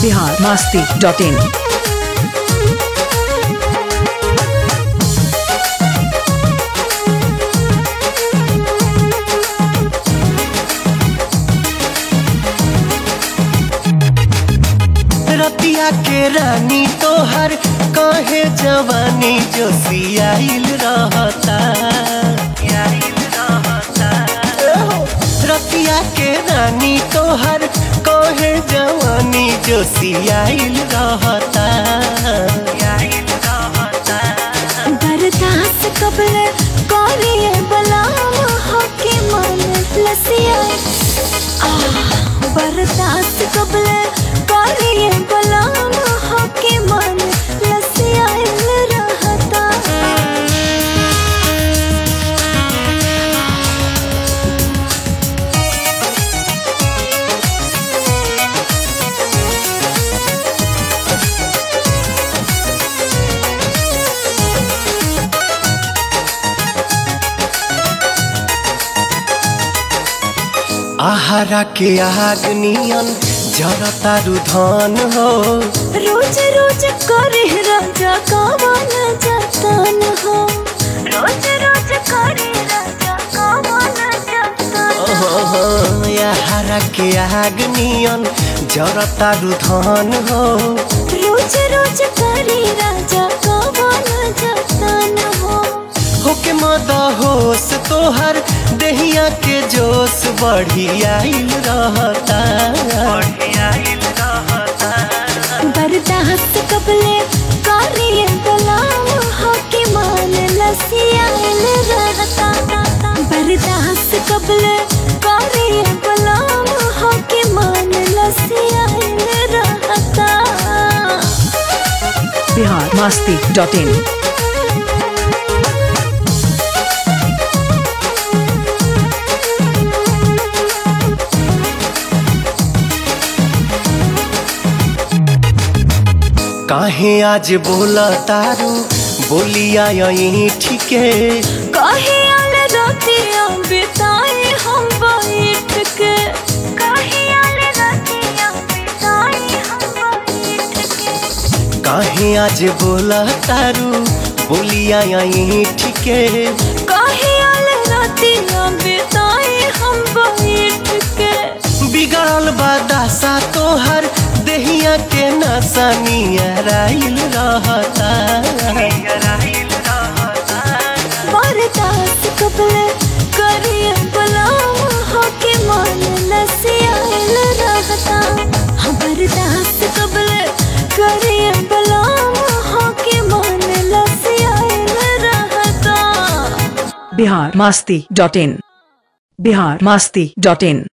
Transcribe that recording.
Bihar Masti dot इन रतिया के रानी तोहर कहे जवानी जो सियाइल रहता रतिया के रानी तोहर कहे जवानी जो सियाइल रहता बर्दाश्त कबले करिए बलाम हकी मन लसिया बर्दाश्त कबले करिए बलाम हकी मन लसिया रहता आहारा के आग नियन जरता रुधन हो रोज रोज करे राजा कावन जतन हो रोज रोज करे राजा कावन जतन हो आहारा के आग नियन जरता रुधन हो रोज रोज करे राजा कावन जतन हो होके मद होश तोहर दहिया के जोश बढ़ियाइल रहता बर्दाश्त कबले करिए बलाम हकी मान लसियाल रहता बर्दाश्त कबले करिए बलाम हकी मान लसियाल रहता बिहार मास्ती डॉट इन काहे आज बोला तारू बोलिया यही ठीके काहे आल रातियां बिताए हम बैठ के काहे आल रातियां बिताए हम बैठ के काहे आज बोला तारू बोलिया यही ठीके काहे आल रातियां बिताए हम बैठ के बिगड़ल बादासा तोहर दहिया के नसानिया राइल रहता बर्दाश्त कबले करिए बलाम होके मन लसियाल रहता हाँ बर्दाश्त कबले करिए बलाम होके मन लसियाल रहता Bihar Masti dot in Bihar Masti dot in